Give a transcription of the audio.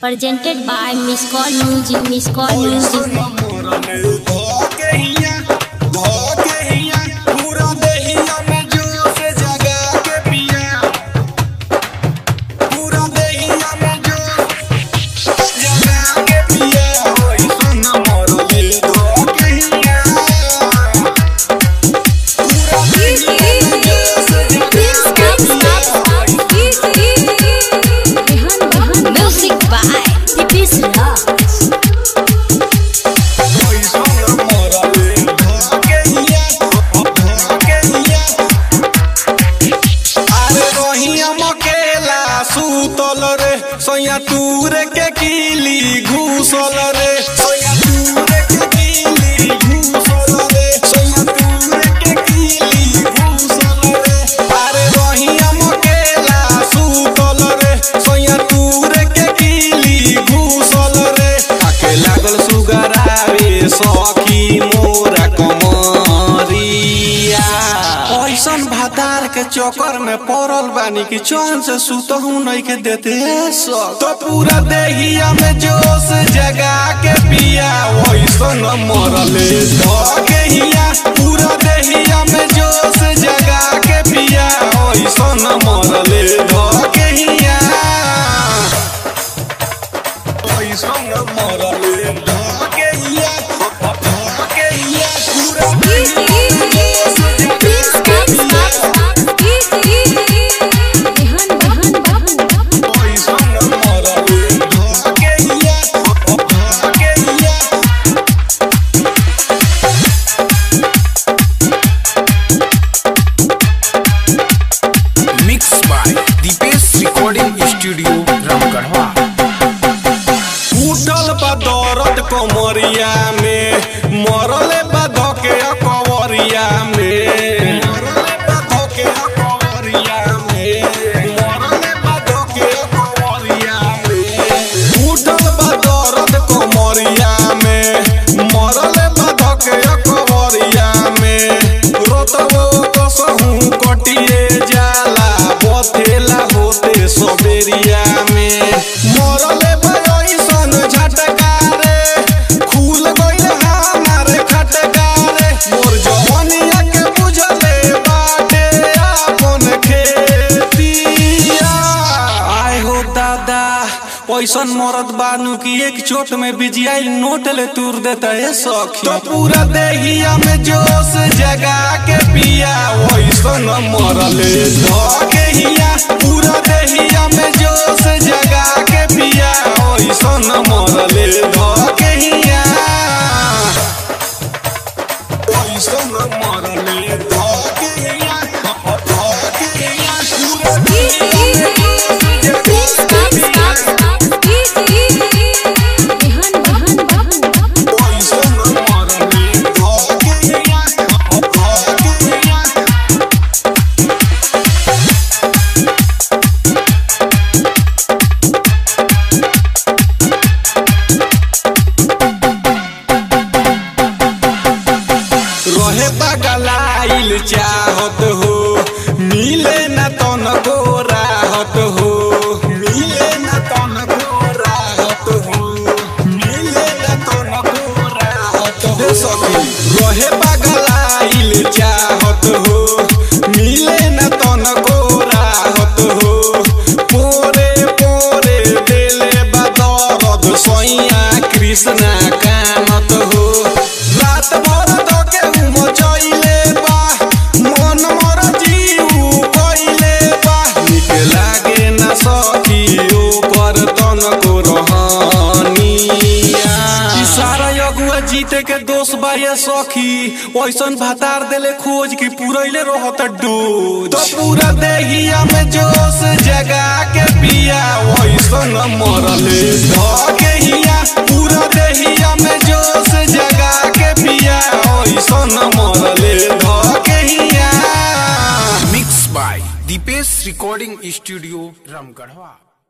presented by Miss Call Music, Miss Call Music. Music by Pipis Rocks. सुतल रे सैया तूरे के किली घुसल रे सैया तूरे के किली घुसल रे सैया तूरे के किली घुसल रे अरे रहिया मकेला सुतल रे सैया तूरे के किली घुसल रे आके लागल सुगरावे सखी मोरा कमरिया ऐसन भातार के चक्कर में पड़ल बानी कि चैन से सुतहू नहीं के देते सब तो पूरा देहिया में जोश जगा के पिया वैसन मरले धके हिया पूरा देहिया में जोश जगा के पिया वैसन मरले धके हिया वैसन मरले धके हिया धके हिया पूरा देहिया में जोश जगा के पिया वैसन मरले धके हिया धके हिया mix by Dipesh recording studio Ramgarhwa उठल बा दर्द कमरिया में मरले बा धके कवरिया में मरले बा धके कवरिया में मरले बा धके कवरिया में उठल बा दर्द कमरिया में मरले बा धके कवरिया में रोतबो कसहू कटिए जाला बथेला होते सबेरिया में मरले भयसन झटका रे खुल गइल हमार खटका रे मोर जवनिया के बुझले बाटे आपन खेतिया आय हो दादा पैसन मरद बानू की एक चोट में बिजियाई नोट ले तूर देता है सखी तो पूरा देहिया में जोश जगा के पिया वैसन मरले धके हिया पूरा देहिया में जोश जगा के पिया वैसन मरले धके हिया वैसन मरले धके हिया धके हिया पूरा देहिया में जोश जगा के पिया वैसन मरले धके हिया धके हिया रहे बगलाइल चाहत हो मिले न तन को राहत हो मिले न तन को राहत हो मिले न तन को राहत हो सखी रहे बगलाइल चाहत हो मिले न तन को राहत हो पोरे पोरे देले बदरद सैया कृष्णा कामत हो रात भर धके मचैले बा मन मोर जीव कइले बा निक लागे न सखी ओकर तन को रहनिया ई सारा अगुआ जीते के दोष बा ये सखी ओइसन भातार देले खोज की पुरैले रहत डोज तो पूरा देहिया में जोश जगा के पिया ओइसन मरले धके हिया पूरा देहिया में जोश जगा के पिया ओइसन मरले धके हिया mix by Dipesh recording studio Ramgarhwa